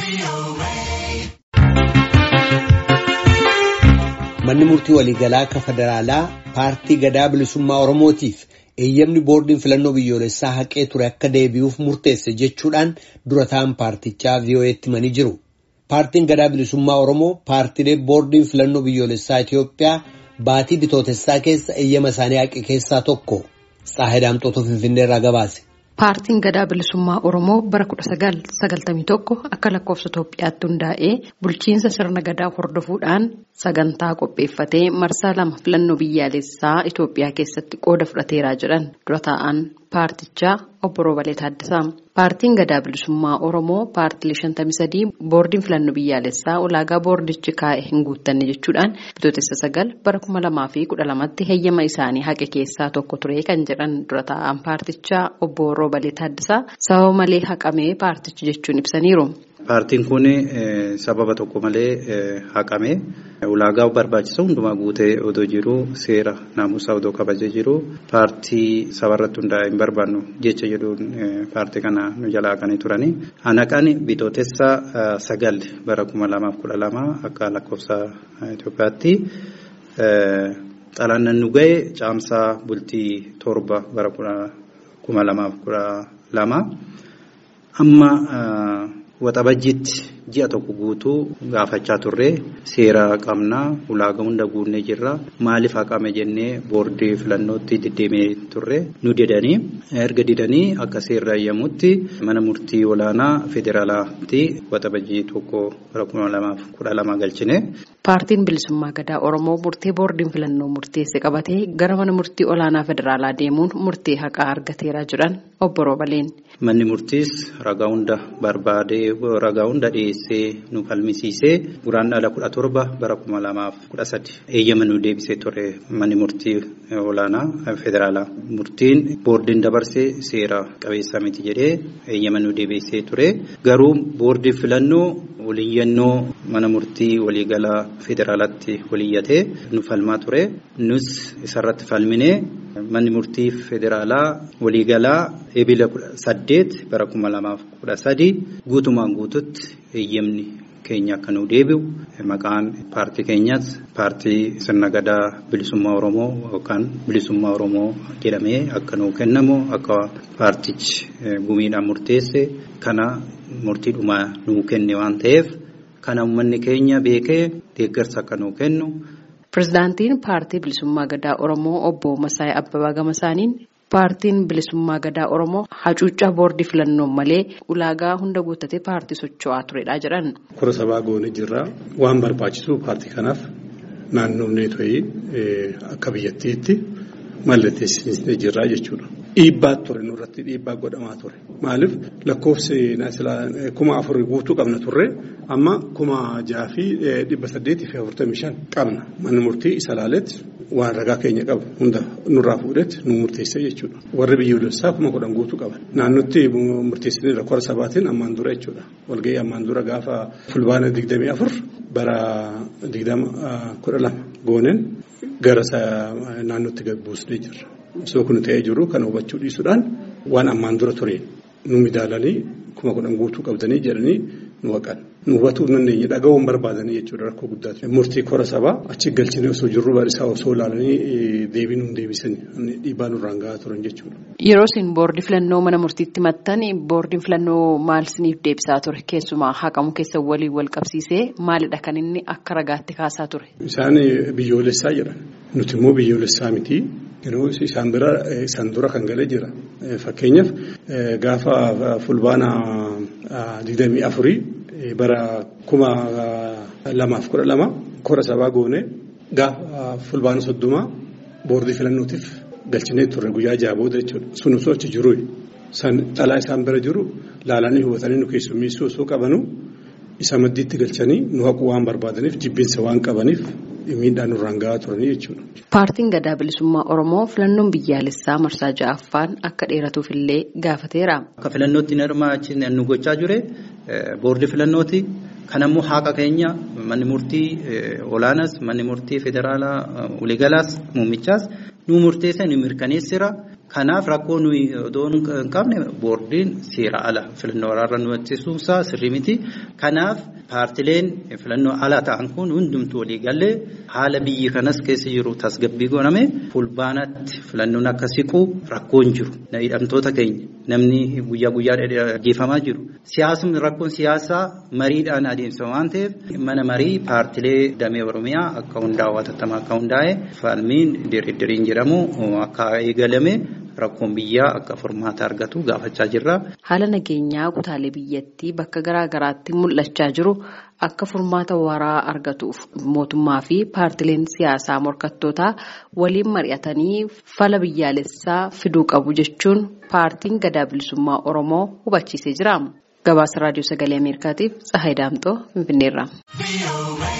Manni murtii waliigalaa akka federaalaa paartii gadaa bilisummaa Oromootiif eeyyamni boordiin filannoo biyyoolessaa haqee ture akka deebi'uuf murteesse jechuudhaan dura ta'an paartichaa VOA'tti himanii jiru. Paartiin gadaa bilisummaa Oromoo paartiilee boordiin filannoo biyyoolessaa Itoophiyaa baatii bitootessaa keessa eeyyama isaanii haqe keessaa tokko. Saahidaamtoota Finfinnee irraa gabaase. Paartiin gadaa bilisummaa Oromoo bara 1991 akka lakkoofsa Itoophiyaatti hundaa'ee bulchiinsa sirna gadaa hordofuudhaan sagantaa qopheeffatee marsaa lama filannoo biyyaalessaa Itoophiyaa keessatti qooda fudhateeraa jedhan dura taa'an paartichaa obbo Roobalee Taaddasaa. Paartiin gadaa bilisummaa Oromoo paartilee 53 boordiin filannoo biyyaalessaa ulaagaa boordichi kaa'e hin guuttanne jechuudhaan bitootessa sagal bara 2012tti heeyyama isaanii haqe keessaa tokko ture kan jedhan dura taa'an paartichaa obbo Roobalee Taaddasaa sababa malee haqamee paartichi jechuun ibsaniiru. Paartiin kun sababa tokko malee haqame ulaagaa barbaachisu hundumaa guutee odoo jiru seera naamusaa odoo kabajee jiru paartii sabarratti hundaa'e hin barbaannu jecha jedhuun paartii kana nu jalaa haqanii turani. Hanaqaan bitootessa sagal bara kuma lamaaf kudha lama akka lakkoofsa Itoophiyaatti xalayaan nu ga'e caamsaa bultii torba bara kuma lamaaf kudha lama amma. Waxabajjiitti ji'a tokko guutuu gaafachaa turre seera qabnaa ulaagaa hunda guunnee jirra maaliif haqame jennee boordii filannootti deddeemee turre nu didanii erga didanii akka seerri eeyyamutti mana murtii olaanaa federaalaatti waxabajjii tokko bara kuma lamaaf kudha lama galchine. Paartiin bilisummaa gadaa Oromoo murtee boordiin filannoo murteesse qabatee gara mana murtii olaanaa federaalaa deemuun murtee haqaa argateera jedhan obbo Roobaleen. Manni murtiis ragaa hunda barbaadee ragaa hunda dhiyeessee nu falmisiisee guraandhala kudha torba bara kuma lamaaf kudha sadi eeyyama nu deebisee ture manni murtii olaanaa federaalaa. Murtiin boordiin dabarsee seera qabeessa miti jedhee eeyyama nu deebisee ture garuu boordiin filannoo waliyyannoo mana murtii waliigalaa federaalaatti waliyyatee nu falmaa ture nus isarratti falminee. Manni murtii federaalaa waliigalaa ebila saddeet bara kuma lamaaf kudha sadi guutumaan guututti eeyyamni keenya akka nu deebi'u maqaan paartii keenyas paartii sirna gadaa bilisummaa oromoo yookaan bilisummaa oromoo jedhamee akka nu kennamu akka paartichi gumiidhaan murteesse kana murtiidhumaa nu kenne waan ta'eef kana uummanni keenya beekee deeggarsa akka nu kennu. Pireezidaantiin paartii bilisummaa gadaa Oromoo obbo Masaayii Abbabaa Gamasaaniin paartiin bilisummaa gadaa Oromoo hacuuccaa boordii filannoon malee ulaagaa hunda guuttatee paartii socho'aa turedha jedhan. Kora sabaa goone jirra waan barbaachisu paartii kanaaf naannoomnee to'ii akka biyyattiitti mallatteessisnee jirra jechuudha. Dhiibbaa ture nurratti dhiibbaa godhamaa ture maaliif lakkoofsi kuma afur guutuu qabna turre amma kuma jaha fi dhibba saddeetii fi afurtamii shan qabna manni murtii isa laaletti waan ragaa keenya qabu hunda nurraa fuudhetti nu murteessee jechuudha warri biyyoolessaa kuma kudhan guutuu qaban naannotti murteessanii rakkoo sabaatiin ammaan dura jechuudha walgahii ammaan dura gaafa fulbaana digdamii afur bara digdama kudha lama gooneen gara naannootti gaggeessinee jirra. Osoo kun ta'ee jiru kana hubachuu dhiisuudhaan waan ammaan dura ture nu midaalanii kuma kudhan guutuu qabdanii jedhanii nu haqan. Nu hubatuu dandeenye dhaga'uun barbaadanii jechuudha rakkoo guddaati. Murtii kora sabaa achi galchinee osoo jirru barisaa osoo ilaalanii deebii nuun deebisanii dhiibbaa nurraan gahaa turan jechuudha. Yeroo isin boordii filannoo mana murtiitti maxxan boordiin filannoo maal isiniif deebisaa ture keessumaa haqamu keessa waliin wal qabsiisee maalidha kan inni akka ragaatti kaasaa ture. Isaan biyyoolessaa jedhan nuti immoo biyyoolessaa miti. Yeroo isaan bira isaan dura kan galee jira. Fakkeenyaaf gaafa fulbaana digdamii afurii bara kuma lamaaf kudha lama kora sabaa goone gaafa fulbaana soddomaa boordii filannootiif galchinee turre guyyaa jaha booda jechuudha. Sun osoo achi jiru dhalaa isaan bira jiru laalanii hubatanii nu keessummeessuu osoo qabanu isa maddiitti galchanii nu haquu waan barbaadaniif jibbinsa waan qabaniif. miidhaan nurraan gahaa turanii jechuudha. Paartiin gadaa bilisummaa Oromoo filannoon biyyaalessaa marsaa ja'affaan akka dheeratuuf illee gaafateera. Akka filannootti hirmaachisne nu gochaa jire boordii filannooti. Kanammoo haqa keenya manni murtii olaanaas manni murtii federaalaa waliigalaas muummichaas nu murteessa nu mirkaneessira. Kanaaf rakkoo nuyi odoo hin qabne boordiin seera ala filannoo waraarra nu hojjechiisuusaa sirrii miti. Kanaaf paartileen filannoo ala ta'an kun hundumtuu walii galee haala biyyi kanas keessa jiru tasgabbii godhame fulbaanatti filannoon akka siqu rakkoon jiru. Hidhamtoota keenya namni guyyaa guyyaa ajjeefamaa jiru. Siyaasni rakkoon siyaasaa mariidhaan adeemsa waan ta'eef mana marii paartilee damee Oromiyaa akka hundaa'u hatattamaa akka hundaa'e falmiin diriiriin jedhamu akka eegalame. Rakkoon biyyaa akka furmaata argatu gaafachaa jirra. Haala nageenyaa kutaalee biyyattii bakka garaa garaatti mul'achaa jiru akka furmaata waraa argatuuf mootummaa fi paartileen siyaasaa morkattootaa waliin mari'atanii fala biyyaalessaa fiduu qabu jechuun paartiin gadaa bilisummaa Oromoo hubachiisee jira. Gabaasa raadiyoo sagalee Ameerikaatiif Tsahaay Daamxoo Finfinneerra.